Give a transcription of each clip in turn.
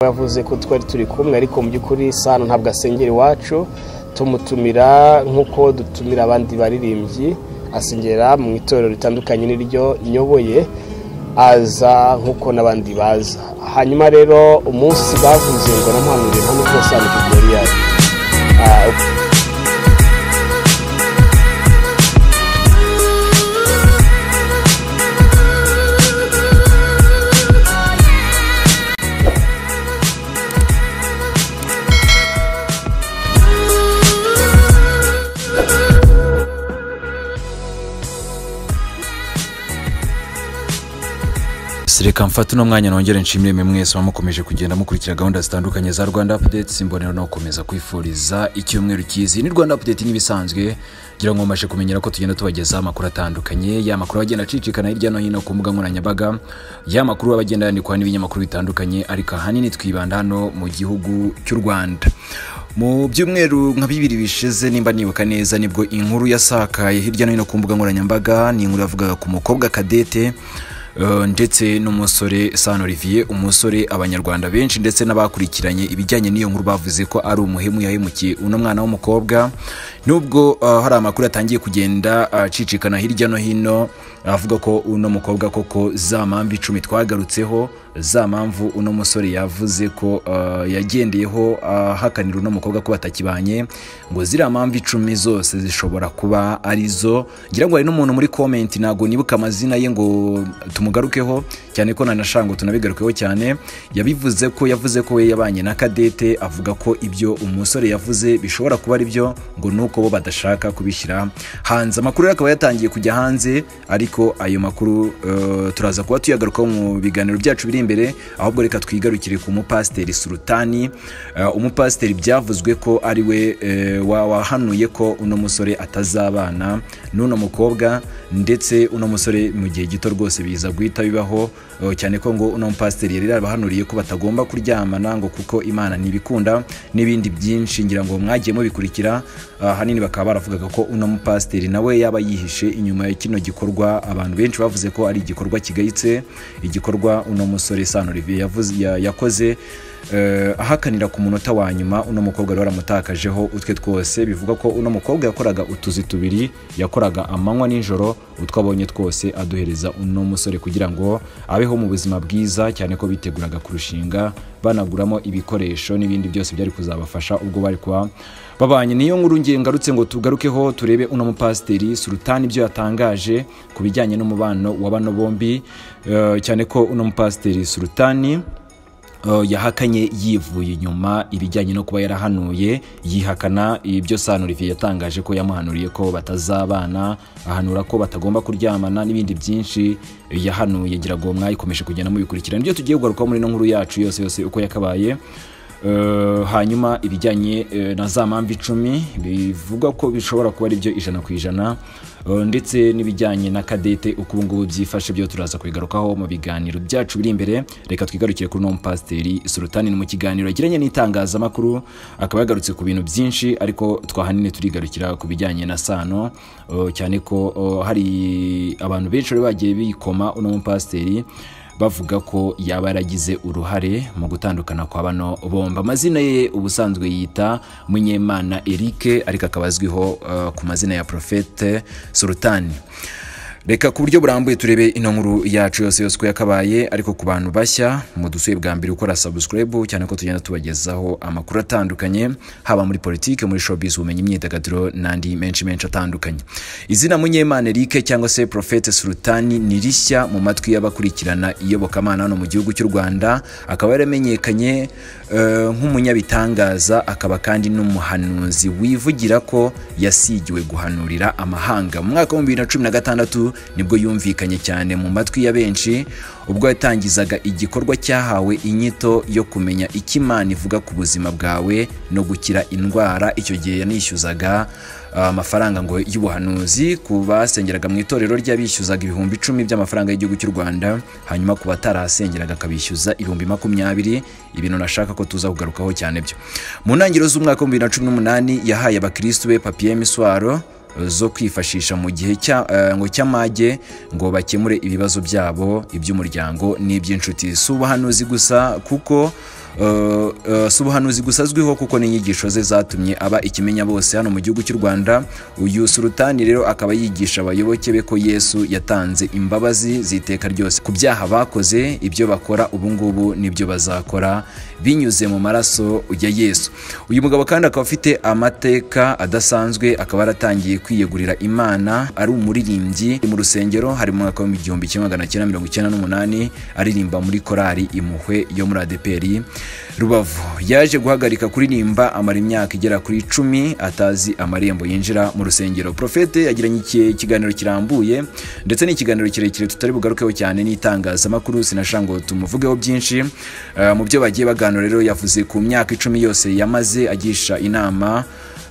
yavuze ko twari turi kumwe ariko mu by'ukuri sano ntabwo asengera iwacu tumutumira nk'uko dutumira abandi baririmbyi asengera mu itorero ritandukanye n'iryo nyoboye aza nk'uko n'abandi baza hanyuma rero umunsi bavuze ngo namuhanurire hano hose hano ku yari reka mfate uno mwanya nongere nshimire mwe mwese mukomeje kugenda mukurikira gahunda zitandukanye za rwanda updates mbonera no gukomeza kwifuriza icyumweru cyiza ni rwanda update nk'ibisanzwe ngira ngo mumashe kumenyera ko tugenda tubagezaho amakuru atandukanye ya makuru agenda acicikana hirya no hino ku mbuga nkoranyambaga ya makuru aba agenda yandikwa n'ibinyamakuru bitandukanye ariko ahanini twibanda hano mu gihugu cy'u rwanda mu byumweru nka bibiri bishize nimba nibuka neza nibwo inkuru yasakaye hirya no hino ku mbuga nkoranyambaga ni inkuru yavugaga ku mukobwa kadete Uh, ndetse n'umusore San Olivier umusore abanyarwanda benshi ndetse n'abakurikiranye ibijyanye n'iyo nkuru bavuze ko ari umuhemu yahemukiye uno mwana w'umukobwa nubwo uh, hari amakuru atangiye kugenda acicikana uh, hirya no hino avuga ko uno mukobwa koko za mpamvu icumi twagarutseho za mpamvu uno musore yavuze ko yagendeyeho ahakanira uno mukobwa ko batakibanye ngo ziriya mpamvu icumi zose zishobora kuba arizo ngira ngo hari n'umuntu muri komenti ntabwo nibuka amazina ye ngo tumugarukeho cyane ko nanashango tunabigarukeho cyane yabivuze ko yavuze ko we yabanye na kadete avuga ko ibyo umusore yavuze bishobora kuba ari byo ngo nuko bo badashaka kubishyira hanze amakuru akaba yatangiye kujya hanze ariko ayo makuru uh, turaza kuba tuyagarukaho mu biganiro byacu biri imbere ahubwo reka twigarukire ku mupasiteri sultani uh, umupasiteri byavuzwe ko ari we uh, wahanuye ko uno musore atazabana n'uno mukobwa ndetse uno musore mu gihe gito rwose biza guhita bibaho cyane ko ngo uno mupasiteri yari yarabahanuriye ko batagomba kuryamana ngo kuko imana ntibikunda n'ibindi byinshi ngira ngo mwagiye mubikurikira ahanini bakaba baravugaga ko uno mupasiteri nawe yaba yihishe inyuma ya kino gikorwa abantu benshi bavuze ko ari igikorwa kigayitse igikorwa uno musore sano olivier yakoze ahakanira ku munota wa nyuma uno mukobwa wari waramutakajeho utwe twose bivuga ko uno mukobwa yakoraga utuzi tubiri yakoraga amanywa n'ijoro utwo abonye twose aduhereza uno musore kugira ngo abeho mu buzima bwiza cyane ko biteguraga kurushinga banaguramo ibikoresho n'ibindi byose byari kuzabafasha ubwo bari kuba babanye niyo nkuru ngarutse ngo tugarukeho turebe uno mupasiteri surutani ibyo yatangaje ku bijyanye n'umubano wa bano bombi cyane ko uno mupasiteri surutani yahakanye yivuye inyuma ibijyanye no kuba yarahanuye yihakana ibyo sano Olivier yatangaje ko yamuhanuriye ko batazabana ahanura ko batagomba kuryamana n'ibindi byinshi yahanuye ngira ngo mwayikomeje kugenda mubikurikirana ibyo tugiye kugarukaho muri ino nkuru yacu yose yose uko yakabaye hanyuma ibijyanye na za mpamvu icumi bivuga ko bishobora kuba ari byo ijana ku ijana ndetse n'ibijyanye na kadete uko ubungubu byifashe byo turaza kubigarukaho mu biganiro byacu biri imbere reka twigarukire kuri uno mupasiteri surutani mu kiganiro yagiranye n'itangazamakuru akaba yagarutse ku bintu byinshi ariko twahanini turigarukira ku bijyanye na sano cyane ko hari abantu benshi bari bagiye bikoma uno mupasiteri bavuga ko yaba yaragize uruhare mu gutandukana kwa bano bomba amazina ye ubusanzwe yita munyemana eric ariko akaba azwiho uh, ku mazina ya profete sultani reka ku buryo burambuye turebe ino nkuru yacu yose yose uko yakabaye ariko ku bantu bashya mudusuye bwa mbere ukora subscribe cyane ko tugenda tubagezaho amakuru atandukanye haba muri politike muri showbiz ubumenyi imyidagaduro n'andi menshi menshi atandukanye izina munyemana Eric cyangwa se Prophete Sultani ni rishya mu matwi y'abakurikirana iyobokamana hano mu gihugu cy'u Rwanda akaba yaramenyekanye uh, nk'umunyabitangaza akaba kandi n'umuhanuzi wivugira ko yasigiwe guhanurira amahanga mu mwaka wa 2016 nibwo yumvikanye cyane mu matwi ya benshi ubwo yatangizaga igikorwa cyahawe inyito yo kumenya icyo imana ivuga ku buzima bwawe no gukira indwara icyo gihe yanishyuzaga amafaranga ngo y'ubuhanuzi ku basengeraga mu itorero ry'abishyuzaga ibihumbi icumi by'amafaranga y'igihugu cy'u rwanda hanyuma ku batarahasengeraga akabishyuza ibihumbi makumyabiri ibintu nashaka ko tuza kugarukaho cyane byo mu ntangiriro z'umwaka wa bibiri na cumi n'umunani yahaye abakirisitu be papiye miswaro zo kwifashisha mu gihe ngo cy'amage ngo bakemure ibibazo byabo iby'umuryango n'iby'inshuti si ubuhanuzi gusa kuko Uh, uh, si ubuhanuzi gusa azwiho kuko n'inyigisho ze zatumye aba ikimenya bose hano mu gihugu cy'u rwanda uyu sulutani rero akaba yigisha abayoboke be ko yesu yatanze imbabazi z'iteka ryose ku byaha bakoze ibyo bakora ubu ngubu nibyo bazakora binyuze mu maraso ya yesu uyu mugabo kandi akaba afite amateka adasanzwe akaba yaratangiye kwiyegurira imana ari umuririmbyi mu rusengero hari mu mwaka w'igihumbi kimwe magana cyenda mirongo icyenda n'umunani aririmba muri korali impuhwe yo muri adeperi rubavu yaje guhagarika kuririmba amara imyaka igera kuri icumi atazi amarembo yinjira mu rusengero profete yagiranye iki- ikiganiro kirambuye ndetse n'ikiganiro kirekire tutari bugarukeho cyane n'itangazamakuru sinashaka ngo tumuvugeho byinshi Eh, mu byo bagiye baganura rero yavuze ku myaka icumi yose yamaze agisha inama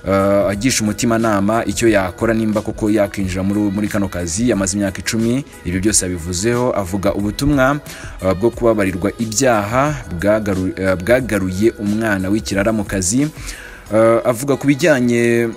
uh, agisha umutimanama icyo yakora nimba koko yakinjira muri, muri kano kazi yamaze imyaka icumi ibyo byose yabivuzeho avuga ubutumwa uh, bwo kubabarirwa ibyaha bwagaru, uh, bwagaruye umwana w'ikirara mu kazi uh, avuga ku bijyanye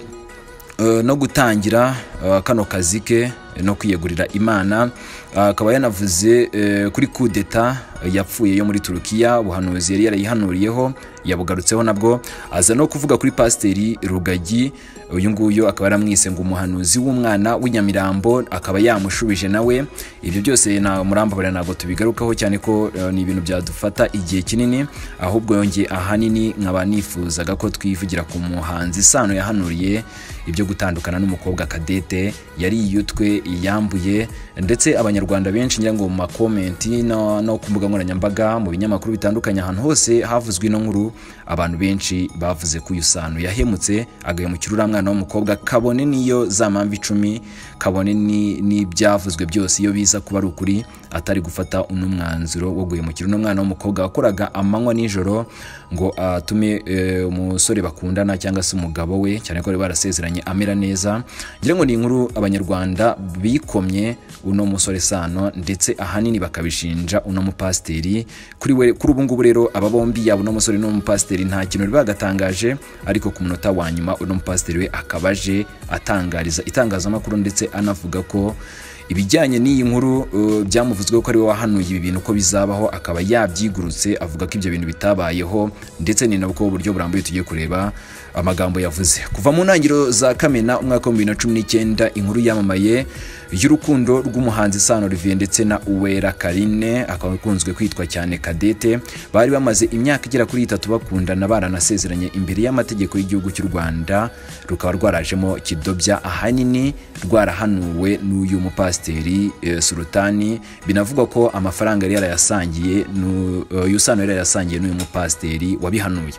uh, no gutangira uh, kano kazi ke no kwiyegurira imana Uh, akaba yanavuze eh, kuri kudeta yapfuye yo muri turukiya ubuhanuzi yari yarayihanuriyeho yabugarutseho nabwo aza no kuvuga kuri pasiteri rugagi uyu nguyu akaba yaramwise ngo umuhanuzi w'umwana w'inyamirambo akaba yamushubije nawe ibyo byose nta murambabarira ntabwo tubigarukaho cyane ko eh, ni ibintu byadufata igihe kinini ahubwo yongeye ahanini nkaba nifuzaga ko twivugira ku muhanzi sano yahanuriye ibyo gutandukana n'umukobwa kadete yari yiyutwe yambuye ndetse abanyarwanda benshi ngira ngo mu makomenti no, no ku mbuga nkoranyambaga mu binyamakuru bitandukanye ahantu hose havuzwe ino nkuru abantu benshi bavuze ko uyu sano yahemutse agahemukira uriya mwana w'umukobwa kabone n'iyo za mpamvu icumi kabone ni- n'ibyavuzwe byose iyo biza kuba ari ukuri atari gufata uno mwanzuro wo guhemukira uno mwana w'umukobwa wakoraga amanywa nijoro ngo atume eh, umusore bakundana cyangwa se umugabo we cyane ko bari barasezeranye amera neza ngira ngo ni inkuru abanyarwanda bikomye uno musore sano ndetse ahanini bakabishinja uno mupasiteri kuri we kuri ubu ngubu rero aba bombi yaba uno musore n'uwo mupasiteri nta kintu bari bagatangaje ariko ku munota wa nyuma uno mupasiteri we akaba aje atangariza itangazamakuru ndetse anavuga ko ibijyanye n'iyi nkuru uh, byamuvuzweho ko ari we wahanuye ibi bintu ko bizabaho akaba yabyigurutse avuga ko ibyo bintu bitabayeho ndetse ni nabwo uburyo burambuye tugiye kureba amagambo yavuze kuva mu ntangiriro za kamena umwaka wa bibiri na cumi n'icyenda inkuru yamamaye y'urukundo rw'umuhanzi sano olivier ndetse na uwera karine akaba akunzwe kwitwa cyane kadete bari bamaze imyaka igera kuri itatu bakundana baranasezeranye imbere y'amategeko y'igihugu cy'u rwanda rukaba rwarajemo kidobya ahanini rwarahanuwe n'uyu mupasiteri eh, sulutani binavugwa ko amafaranga yari yarayasangiye n'u- eh, uyu sano yari yarayasangiye n'uyu mupasiteri wabihanuye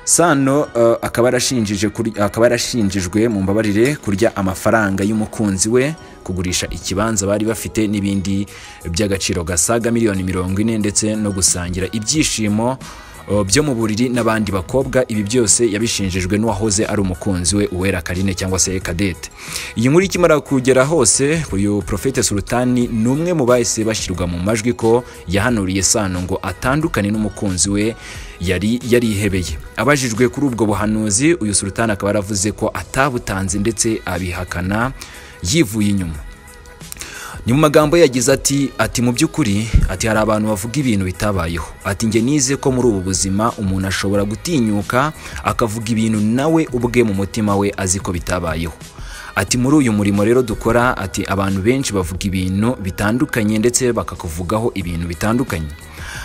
sano uh, akaba yarashinjije kuri- akaba yarashinjijwe mu mbabarire kurya amafaranga y'umukunzi we kugurisha ikibanza bari bafite n'ibindi by'agaciro gasaga miliyoni mirongo ine ndetse no gusangira ibyishimo uh, byo mu buriri n'abandi bakobwa ibi byose yabishinjijwe n'uwahoze ari umukunzi we uwera karine cyangwa se kadete iyi nkuru ikimara kugera hose uyu profete sultani ni umwe mu bahise bashyirwa mu majwi ko yahanuriye sano ngo atandukane n'umukunzi we yari yarihebeye abajijwe kuri ubwo buhanuzi uyu sultani akaba yaravuze ko atabutanze ndetse abihakana yivuye inyuma ni mu magambo ye yagize ati ati mu by'ukuri ati hari abantu bavuga ibintu bitabayeho ati njye nize ko muri ubu buzima umuntu ashobora gutinyuka akavuga ibintu nawe ubwe mu mutima we azi ko bitabayeho ati muri uyu murimo rero dukora ati abantu benshi bavuga ibintu bitandukanye ndetse bakakuvugaho ibintu bitandukanye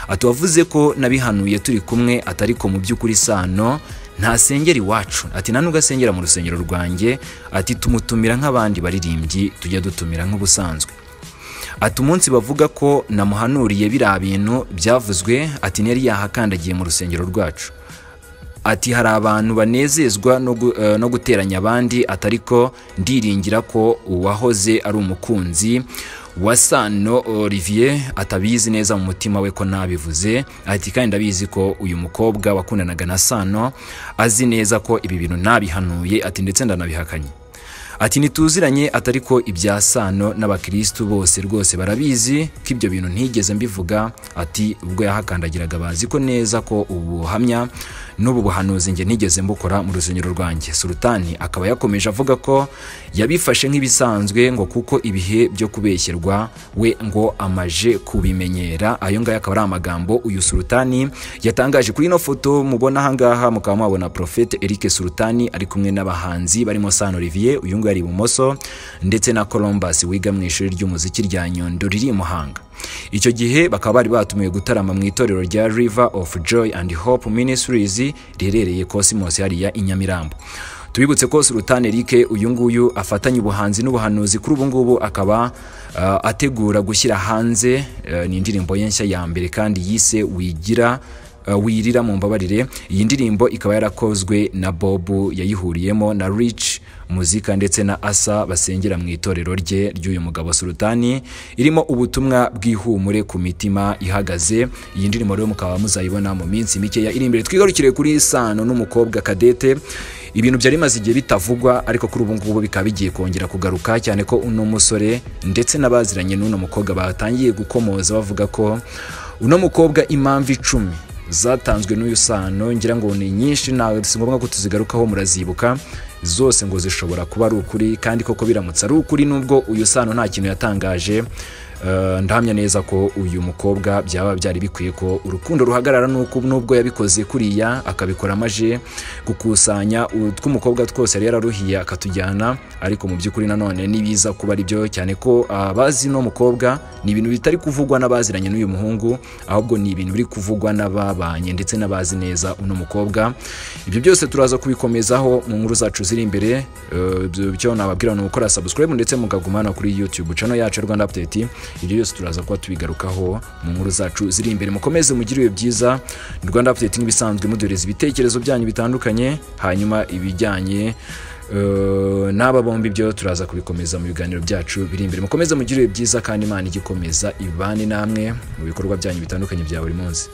ati wavuze ko nabihanuye turi kumwe atari ko mu by'ukuri sano ntasengera iwacu ati nta ugasengera mu rusengero rwanjye ati tumutumira nk'abandi baririmbyi tujya dutumira nk'ubusanzwe ati umunsi bavuga ko namuhanuriye biriya bintu byavuzwe ati ntiyari yahakandagiye mu rusengero rwacu ati hari abantu banezezwa no gu- eh, no guteranya abandi atari ko ndiringira ko uwahoze ari umukunzi wa sano olivier atabizi neza mu mutima we ko nabivuze ati kandi ndabizi ko uyu mukobwa wakundanaga na sano azi neza ko ibi bintu nabihanuye ati ndetse ndanabihakanye ati ntituziranye atari ko ibya sano n'abakirisitu bose rwose barabizi ko ibyo bintu ntigeze mbivuga ati ubwo yahakandagiraga bazi ko neza ko ubuhamya n'ubu buhanuzi njye nigeze mbukora mu rusengero rwanjye sultani akaba yakomeje avuga ko yabifashe nk'ibisanzwe ngo kuko ibihe byo kubeshyerwa we ngo amaje kubimenyera ayo ngayo akaba ari amagambo uyu sultani yatangaje kuri ino foto mubona ahangaha mukaba mwabona profete eric sultani ari kumwe n'abahanzi barimo san olivier uyu nguyu ari ibumoso ndetse na columbus wiga mu ishuri ry'umuziki rya nyundo riri i muhanga icyo gihe bakaba bari batumiwe gutarama mu itorero rya river of joy and hope ministries riherereye cosmos hariya i nyamirambo tubibutse ko sultan eric uyu nguyu afatanya ubuhanzi n'ubuhanuzi kuri ubu ngubu akaba uh, ategura gushyira hanze uh, ni indirimbo ye nshya ya mbere kandi yise wigira uh, wirira mu mbabarire iyi ndirimbo ikaba yarakozwe na bob yayihuriyemo na rich muzika ndetse na asa basengera mu itorero rye ry'uyu mugabo sultani irimo ubutumwa bw'ihumure ku mitima ihagaze iyi ndirimbo rero mukaba muzayibona mu minsi mikeya iri imbere twigarukire kuri sano n'umukobwa kadete ibintu byari bimaze igihe bitavugwa ariko kuri ubu ngubu bikaba bigiye kongera kugaruka cyane ko uno musore ndetse n'abaziranye n'uno mukobwa batangiye gukomoza bavuga ko uno mukobwa impamvu icumi zatanzwe n'uyu sano ngira ngo ni nyinshi ntawe si ngombwa ko tuzigarukaho murazibuka zose ngo zishobora kuba ari ukuri kandi koko biramutse ari ukuri nubwo uyu sano nta kintu yatangaje ndahamya neza ko uyu mukobwa byaba byari bikwiye ko urukundo ruhagarara nuko nubwo yabikoze kuriya akabikora amaje gukusanya utw'umukobwa twose yari yararuhiye akatujyana ariko mu by'ukuri nanone n'ibiza kuba ari byo cyane ko abazi uno mukobwa ni ibintu bitari kuvugwa n'abaziranye n'uyu muhungu ahubwo ni ibintu biri kuvugwa n'ababanye ndetse n'abazi neza uno mukobwa ibyo byose turaza kubikomezaho mu nkuru zacu ziri imbere byo nababwira ni ugukora subscribe ndetse mukaguma hano kuri youtube channel yacu ya rwanda update ibyo byose turaza kuba tubigarukaho mu nkuru zacu ziri imbere mukomeze mugire ibihe byiza rwanda updating bisanzwe muduhereza ibitekerezo byanyu bitandukanye hanyuma ibijyanye eh, n'aba bombi byo turaza kubikomeza mu biganiro byacu biri imbere mukomeze mugire ibihe byiza kandi imana igikomeza ibane namwe mu bikorwa byanyu bitandukanye bya buri munsi